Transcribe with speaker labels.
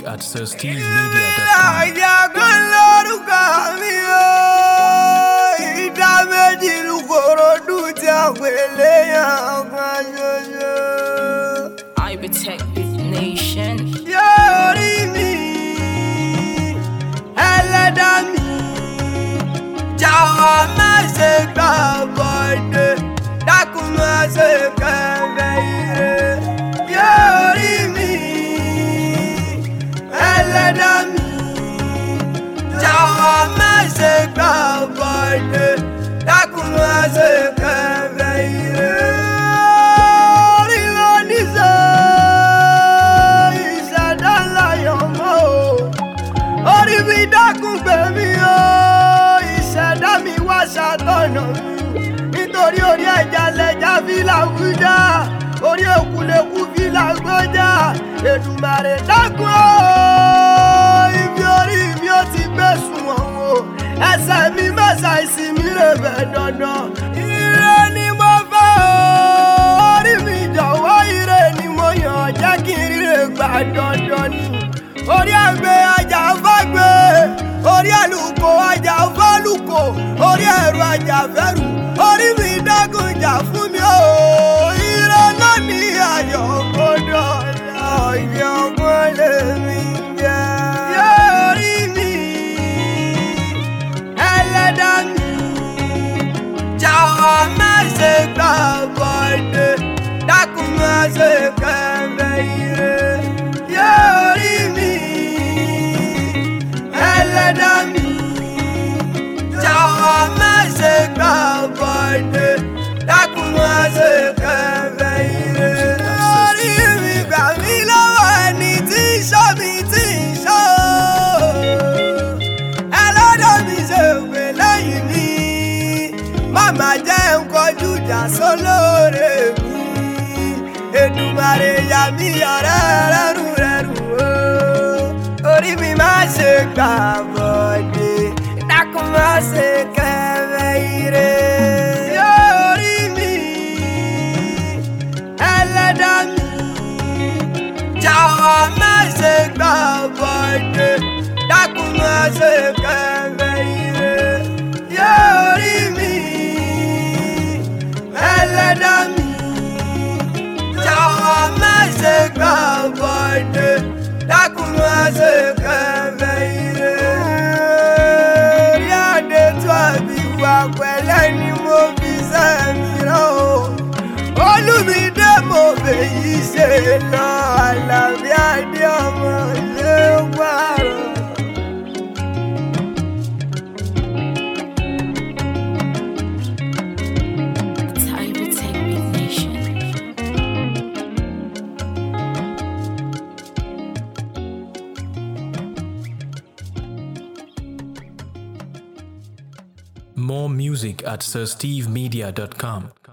Speaker 1: at sirstevemedia.com.
Speaker 2: àjàgbọ́n lórúkọ mi o ìdá méjì lùkòròdú tí a pè léyàn kan ṣoṣo.
Speaker 3: I protect this nation.
Speaker 2: yóò rí mi ẹlẹ́dá mi jọ̀wọ́ má ṣe gbà bọ́dé dákun má ṣe kẹ́fẹ́ ire yóò rí mi ẹlẹ́dá mi jọ̀wọ́ má ṣe gbà bọ́dé dákun má ṣe kẹ́fẹ́ ire. orí ló ní sọ ìṣẹ̀dá ńlá yọ̀mọ́ o orí mi dákun gbẹ̀mí o ìṣẹ̀dá mi wá ṣàtọ̀nà mi nítorí orí ẹja lẹja fi làwùjá orí òkúlẹ̀kù fi làgbọ́jà Èdùmàrè dákun o ibi orí mi ó ti gbé sùnwọ̀n o ẹsẹ̀ mi mẹ́sà ìsinmi rẹ̀ bẹ̀ dandan ire ni mo fẹ́ o orí mi jọ̀wọ́ ire ni mo yàn jẹ́ kí n ríre gbà dandan ni orí àgbẹ̀ ajá fàgbẹ̀ orí àlùkò ajá fàlùkò orí ẹ̀rù ajá fẹ́rù orí mi dákun jà fún mi o ire náà ní ayọ̀ gbọ́dọ̀ ọ̀yọ́ mọ́lẹ̀ mi jẹ́. yóò rí mi ẹlẹ́dá mi jọ̀wọ́ má ṣe gbà bọ́dé dákun má ṣe kẹ́fẹ́ ire yóò rí mi ẹlẹ́dá mi jọ̀wọ́ má ṣe gbà bọ́dé dákun má ṣe kẹ́fẹ́ ire lórí mi gbà mí lọ́wọ́ ẹni tí ń ṣọ́ mi tí ń ṣọ́ ẹlẹ́dá mi ṣe òpè lẹ́yìn mi màmá jẹ́ ń kọjú ìjà sólóore mi Èdùmàrè yà mí ọ̀rẹ́ rẹ́rù rẹ́rù o orí mi má ṣe gbà bọ̀dé dákun má ṣe kẹ́fẹ́ ire. yóò rí mi ẹlẹ́dá mi jọ̀wọ́ má ṣe gbà bọ̀dé dákun má ṣe kẹ́fẹ́ ire. yóò rí mi ẹlẹ́dá mi jọ̀wọ́ má ṣe gbà bọ̀dé dákun má ṣe kẹ́fẹ́ ire. rí àdé tó àbí wà pẹ̀lẹ́ ni mo fi sẹ́mi rán o. olùmídé mo fèyí ṣe lọ àlàbí àdé ọmọ ilé pààrọ̀.
Speaker 3: I protect this nation.
Speaker 1: More music at sirstevemedia.com.